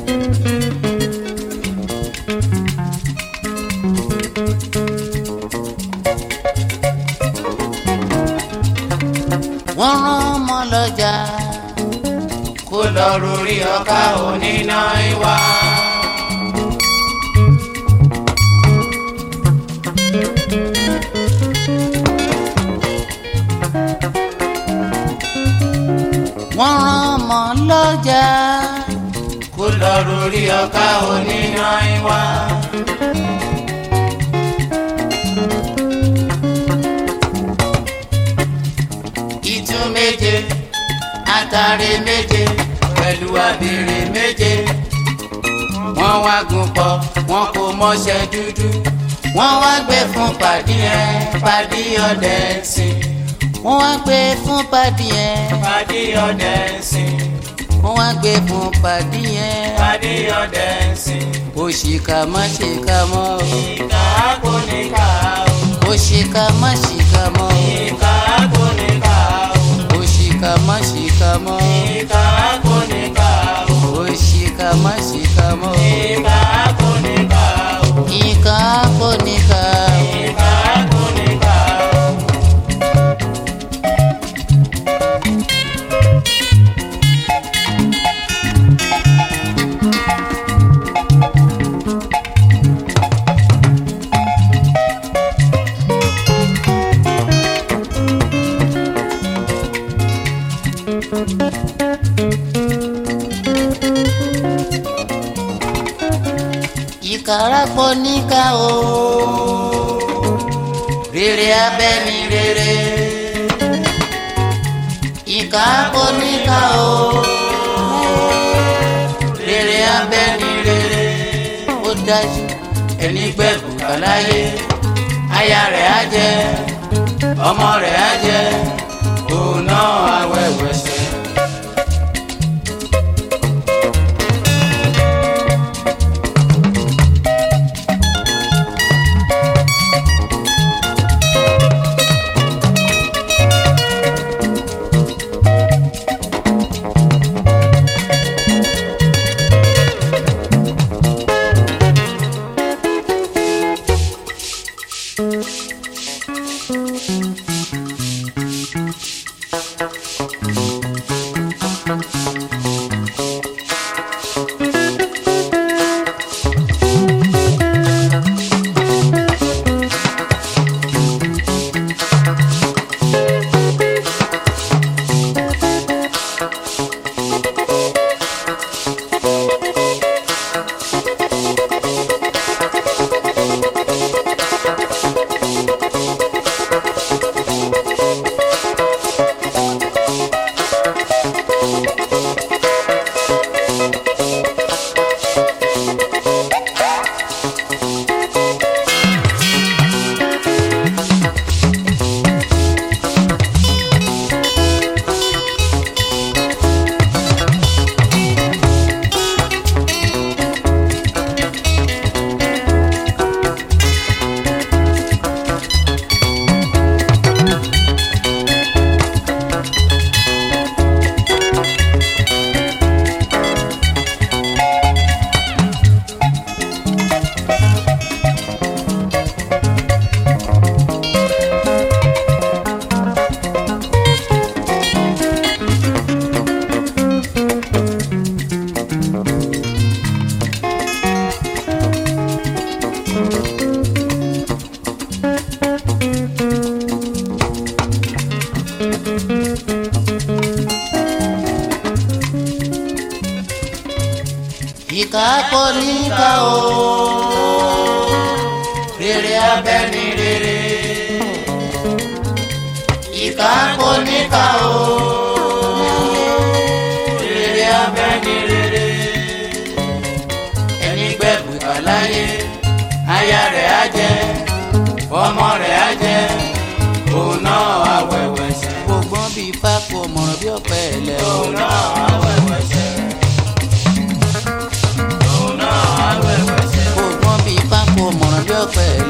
wọ́n rán ọmọ lọ́jà kó lọ rórí ọkà oníná ìwà. wọ́n rán ọmọ lọ́jà kó lọ rórí ọkà oníná ìwà. ìtú méje àtàrí méje pẹ̀lú abèrè méje wọ́n wá gùn pọ̀ wọ́n kò mọṣẹ́ dúdú wọ́n wá gbé fún pàdí ẹ̀ pàdí ọdẹ sìn wọ́n wá gbé fún pàdí yẹn pàdí ọdẹ sìn wọ́n wá gbé fún pàdí yẹn pàdí ọdẹ sìn òṣìkà má ṣìkà mọ́ o ìkà kò ní ká o òṣìkà má ṣìkà mọ́ o ìkà kò ní ká o òṣìkà má ṣìkà mọ́ o ìkà kò ní ká o òṣìkà má ṣìkà mọ́ o ìkà kò ní ká o ìkà kò ní ká o. ìkà kò ní ká o. ìkàrà pọ̀ níkà o rere abẹ́ ni rere ìkà pọ̀ níkà o rere abẹ́ ni rere ó dájú ẹni gbẹ̀bù kàláyé aya rẹ̀ á jẹ ọmọ rẹ̀ á jẹ òun náà awẹ́wẹ́sẹ̀. ìkà pọ̀ níkà o rere abẹ́ ni rere ìkà kò níkà o rere abẹ́ ni rere ẹni gbẹ̀bù kàláyé aya rẹ̀ á jẹ ọmọ rẹ̀ á jẹ òun náà awẹ́wẹ́sẹ̀ gbogbo bíi pákó mọ̀ràn bí ọ̀pẹ ẹ̀lẹ́ o. òun náà awẹ́wẹ́sẹ̀ òun náà awẹ́wẹ́sẹ̀ gbogbo bíi pákó mọ̀ràn bí ọ̀pẹ ẹ̀lẹ́